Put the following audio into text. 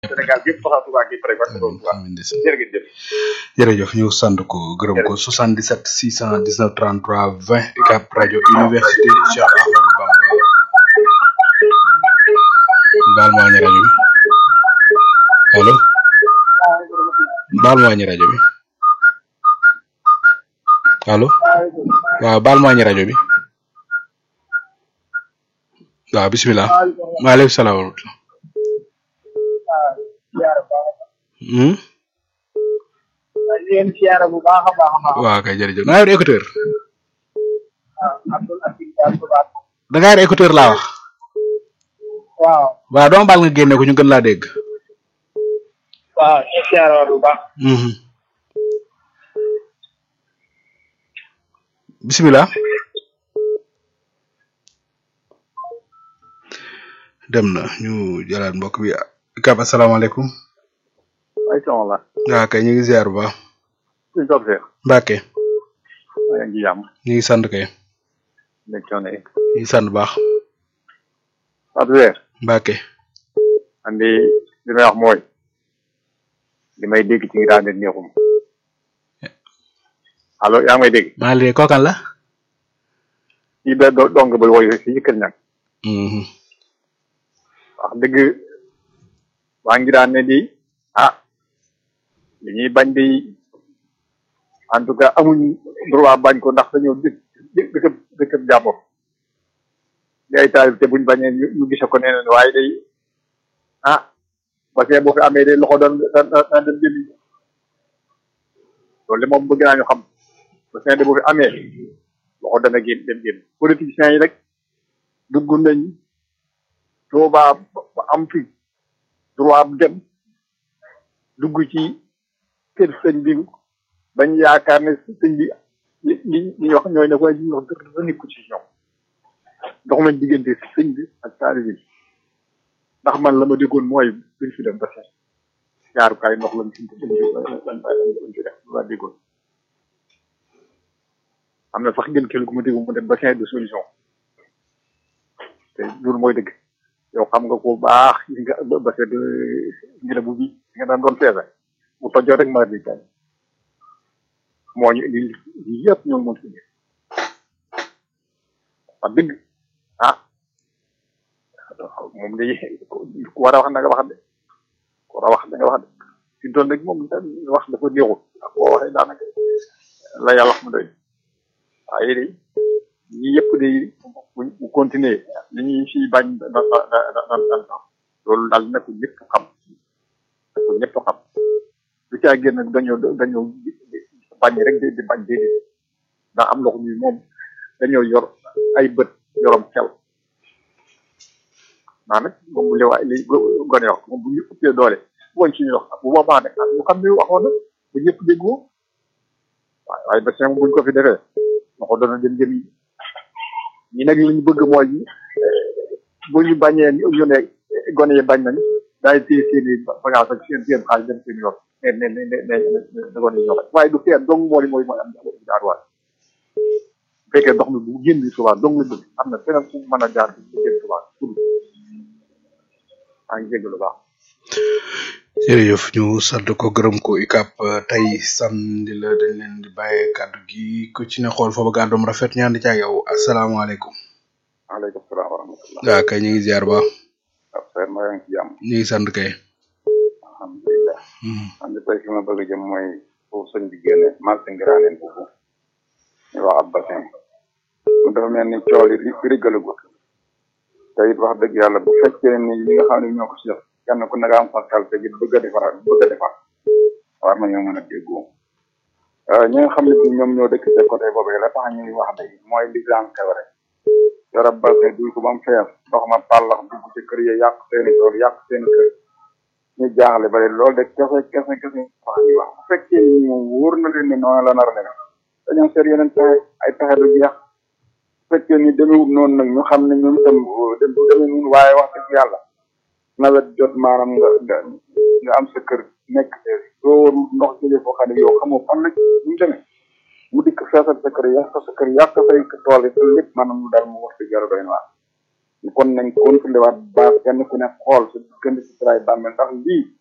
Sénégal gépp sax Touba gépp rek wax dëgg Touba amiin ndeysaan. jërë ngeen jëf jërëjëf ñu sant ko gërëm ko 77 619 33 20 UCAB rajo université Cheikh Ahmadou Bamba baal ma wàññi rajo bi allo baal ma wàññi rajo bi allo waaw baal ma wàññi rajo bi waaw bisimilah maaleykum salaam wa rahmatulah. Hmm? leen siyaara bu baax a baax a baax waaw kay jërëjëf da ngaa yor écouteur Abdoul Aziz Diallo Touba da ngaa yor écouteur laa wax waaw waaw dama baal nga génne ko ñu gën laa dégg. waaw ñu siyaara waat bu baax Mhm. bisimilah. dem na ñu jëlaat mbokk bi UCAB asalaamaaleykum. ay sama la waaw kay ñu ngi ziar bu baax. suñ toog seex Mbacke yaa ngi jàmm ñu ngi sant kay nekk coono yi ñu ngi sant bu baax Fatou Seex Mbacke. andi li may wax mooy li may dégg ci ngi ne neexum allo yaa ngi may dégg maa ngi lay kookan la. kii da do dong ba woy si yëkkal ñag Mhm. wax dëgg waa ngi daan ne di ah li ñuy bañ di en tout cas amuñ droit bañ ko ndax dañoo dëkk dëkk dëkk jàmbur di ay taalib te buñ bañee ñu ñu gise ko neneen waaye day ah parce que boo fi amee day loxo doon daan daan dem génn loolu de moom bëgg naa ñu xam parce que de boo fi amee loxo dana génn dem génn politiciens yi rek dugg nañ Tuubaa ba am fi droit dem dugg ci kër sëñ bi bañ yaakaar ne sëñ bi li li ñuy wax ñooy ne ko li ñuy wax dara nekku ci ñoom dox nañ diggante sëñ bi ak taalibe bi ndax man la ma déggoon mooy duñ fi dem ba set jaarukaay ndox lañ fi lañ lañ fi def laa déggoon am na sax gën kenn ku ma déggoon mu dem bassin de solution te loolu mooy dëgg yow xam nga ko baax li nga bassin de ngelaw bi nga daan doon feese bu tojoo rek maa di jaay moo ñu indi lii yëpp ñoo mën si indi wax dëgg ah moom day ku war a wax na nga wax de ku war a wax na nga wax de fi mu toll rek moom da wax dafa néexul ndax boo waxee daanaka la yàlla xam doy waaye de ñii yëpp de bu bu continuer li ñuy fi bañ da da da da da loolu daal na ko ñëpp xam na ko ñëpp xam lu caa génn dañoo dañoo bañ rek di di bañ déedéet ndax am loxo ñuy moom dañoo yor ay bët yorom xel maa nag moom bu lewaay li gone wax moom bu ñu ëppee doole woon ci ñu wax bu boobaa nag ah ñu xam ne waxoon na bu ñëpp déggoo waaye waaye ba seen buñ ko fi defee loxo dana dem jëm yi ñi nag li ñu bëgg mooy bu ñu bañee ñu ne gone yi bañ nañ daay téye seen i bagage ak seen seen xaalis dem seen yoon ne ne ne ne ne gone yi ñoo xam waaye du seen dong moo li mooy mooy am jaarwaay bu fekkee ndox mi bu génn subaa dong la bëgg am na feneen fu mën a jaar bu génn subaa pour maa ngi jégg lu baax jërëjëf ñu sant ko gërëm ko UCAB tey samedi la dañ leen di bàyyee kàddu gi ku ci ne xool foofu gàddoom rafet ñaan di ca yow asalaamaaleykum. waaleykum salaam wa rahmatullah waaw kay ñu ngi ziar ba ab seen maa ngi ci jàmm ñu ngi sant kay. alhamdulilah Mhm. man de tey fi ma bëgg a jëm mooy foofu sëñ bi génne marché ngiraaneen foofu ñu wax ab bassin mu dafa mel ni cool yi li rigalagut te it wax dëgg yàlla bu fekkee ni ñi nga xam ne ñoo ko si def kenn ku nekk am fa xel te it bëgg a defar bëgg a defar war nañoo mën a déggoo ñi nga xam ne bi ñoom ñoo dëkk te côté boobu la tax ñuy wax day mooy li daan xew rek yorab bassin duy ko ba mu fees ndox ma pàllax dugg ci kër yi yàq seeni tool yàq seeni kër ñu jaaxle ba léegi loolu de kese kese kese wax ñuy wax bu fekkee ni moom wóor na leen ne noonu la nar a demee dañoo seet yeneen pexe ay pexe du jeex bu fekkee ni demewut noonu nag ñu xam ne ñoom itam dem du demee noonu waaye wax dëgg yàlla nawet jot maanaam nga nga nga am sa kër nekk doo ndox jëlee foo xam ne yow xamoo fan la ñu demee mu dikk feesal sa kër yàq sa kër yàq say tool yi te lépp maanaam mu daal mu wax dëgg yàlla doy na waar kon nañ contrôlé waat baax kenn ku ne xool sa diggante si tray bàmmeel ndax lii